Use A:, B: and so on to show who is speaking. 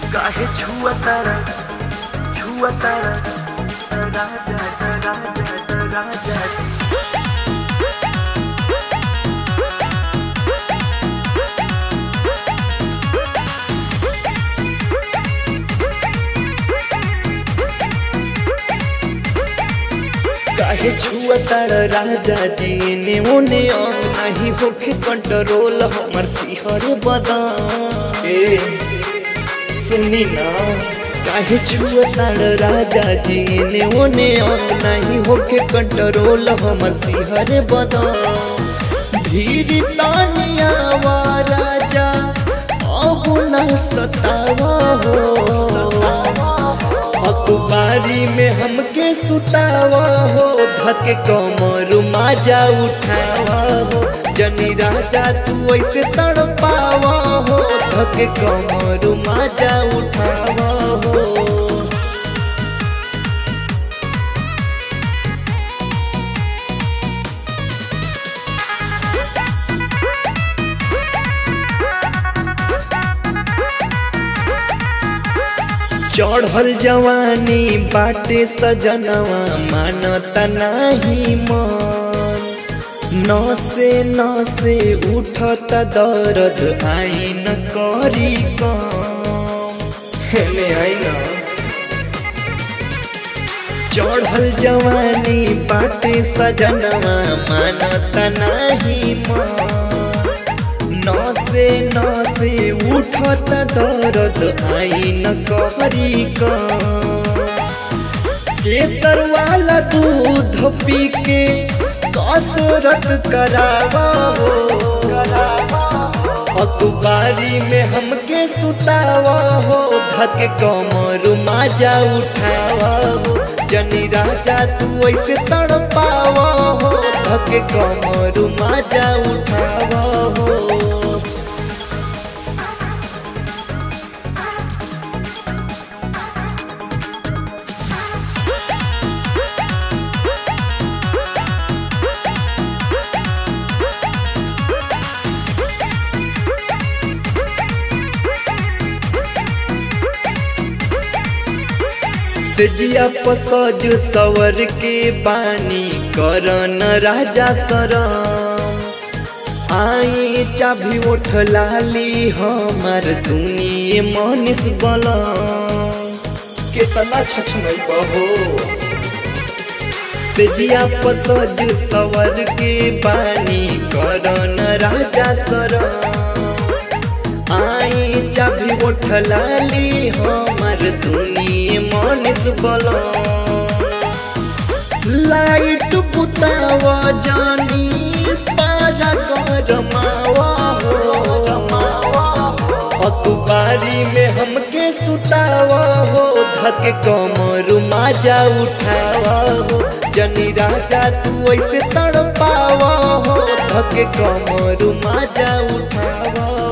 A: काहे छुआ तारा छुआ तारा राजा राजा राजा काहे छुआ तारा राजा जी ने ओने अंग नहीं होखे कंट्रोल हमर सिहर बदान ए सुनी ना काहे छुआ तारा राजा जी ने ओने अंग नहीं होखे कंट्रोल हमर सिहर बदान धीर तानिया वा राजा अब ना सतावा हो सतावा अखबारी में हमके सुतावा हो धके कमर माजा उठावा हो जनी राजा तू ऐसे तड़पावा हो धके कमर माजा उठावा हो चढ़ल जवानी बाटे सजनवा मानता नाही मन नसे नसे उठत दर्द आई न करी कम हेने आई न चढ़ल जवानी बाटे सजनवा मानता नाही मन नसे नसे उठत दर्द आई न कहरी केसर वाला दूध पी के कसरत करावा हो अखबारी में हमके सुतावा हो धक कमर माजा उठावा हो जनी राजा तू ऐसे तड़पावा हो धक कमर माजा उठावा हो सेजिया पसज सवर के बानी करन राजा सरम आई चाभी उठ लाली हमार सुनिए मनीष बलम केतना छछनई बहो सेजिया पसज सवर के बानी करन राजा सरम आई चाभी उठ लाली हमार सुनिए मनीष बलम लाइट बुतावा जानी पारा गरमावा हो अखबारी में हमके सुतावा हो धक कमर माजा उठावा हो जनी राजा तू ऐसे तड़पावा हो धक कमर माजा उठावा